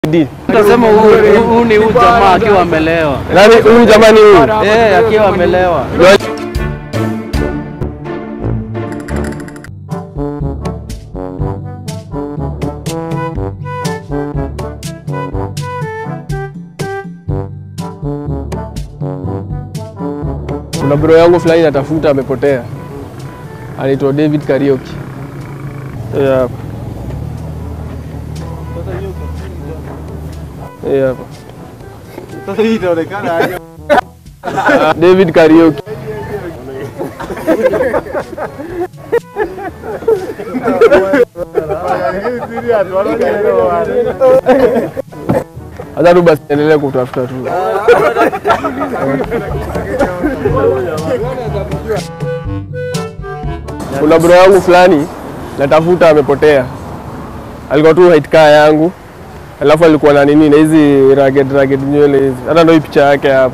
3D. Utasema huyu huyu ni huyu jamaa akiwa amelewa. Nani huyu jamani huyu? Eh, akiwa amelewa. Kuna bro yangu fulani natafuta amepotea. Anaitwa David Karaoke. Yeah, hapa. Yeah, hapa. Sasa hii inaonekana aje? David Karaoke. Serious, wanaelewa. Hata tu basi endelee kutafuta tu. Kuna bro yangu fulani natafuta amepotea. Alikuwa tu height kaa yangu. Alafu alikuwa na nini na hizi ragged ragged nywele hizi. Hata ndio hii picha yake hapa.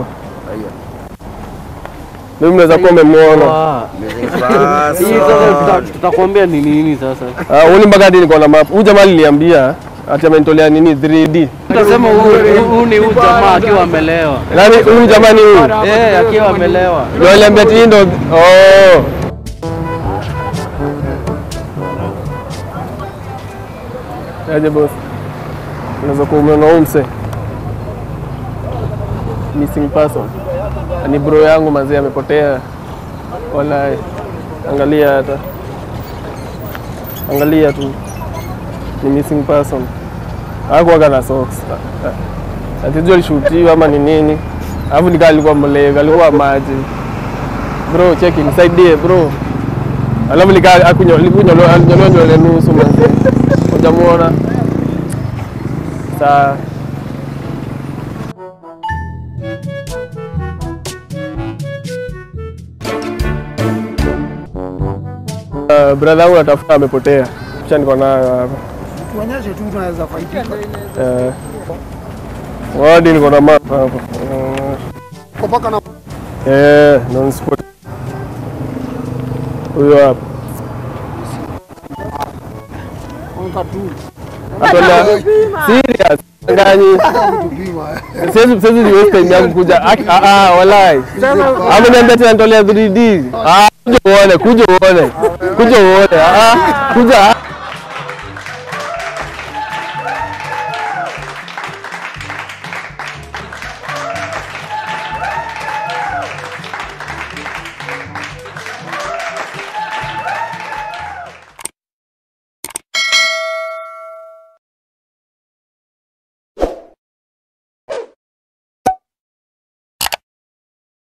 Mimi mnaweza kuwa mmemwona. Ah. Hii sasa tuta- tutakwambia ni nini sasa. Ah, huyu mpaka hadi niko na map. Huyu jamaa aliniambia ati amenitolea nini 3D. Utasema huyu huyu ni huyu jamaa akiwa amelewa. Nani huyu jamani huyu? Eh, akiwa amelewa. Ndio aliambia ati hii ndo oh. Aje boss. Unaweza kuwa umeona huyu mse. Missing person. Ni bro yangu mazee amepotea. Wallahi. Angalia hata. Angalia tu. Ni missing person. Hakuwaga na socks. Atijua alishutiwa ama ni nini. Alafu nikaa alikuwa mlevi, alikuwa maji. Bro, cheki nisaidie bro. Alafu nikaa akunywa alikunywa nywele nusu manzi. Hujamuona? Saa Uh, brother wangu natafuta amepotea. Kisha niko nayo hapa. tuonyeshe tu tunaweza faidika. Eh. Wadi niko na map hapa. Uh, Kwa mpaka na Eh, non sport. Huyo hapa. onka tu Atolea serious. Ngani. tupima. Siwezi siwezi ni waste time yangu kuja. Aki- Ah ah, walai. Hapo niambia tena nitolea 3D. Ah, kuja uone, kuja uone. Kuja uone. Ah, ah, kuja.